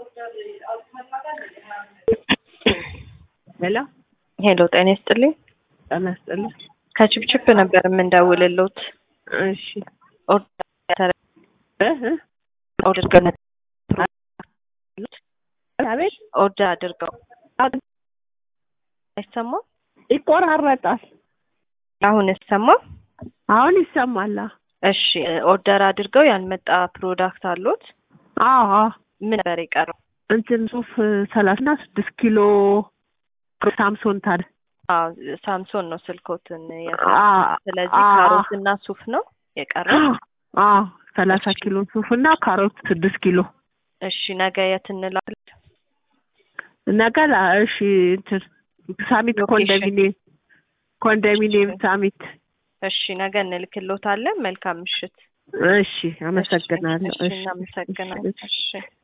ሄሎ ሄሎ ጤና ይስጥልኝ። ጤና ይስጥልኝ። ከችፕችፕ ነበር የምንደውልሎት። እሺ ኦርደር እ እ አድርገው አቤት ኦርደር አድርገው አይሰማም? ይቆራረጣል። አሁን ይሰማም? አሁን ይሰማል። እሺ ኦርደር አድርገው ያልመጣ ፕሮዳክት አሉት? አዎ አዎ። ምን ነበር የቀረው? እንትን ሱፍ ሰላሳና ስድስት ኪሎ ሳምሶን ታል አዎ ሳምሶን ነው ስልኮትን ያስ አ- ስለዚህ አ- ካሮትና ሱፍ ነው የቀረው። አዎ ሰላሳ ኪሎ ሱፍ እና ካሮት ስድስት ኪሎ እሺ ነገ የት እንላለን? ነገ ላ- እሺ እንትን ሳሚት ሎኬሽን። ኮንዶሚኒየም ኮንዶሚኒየም ሳሚት እሺ ነገ እንልክሎታለን። መልካም ምሽት። እሺ አመሰግናለሁ እሺ እናመሰግናለን። እሺ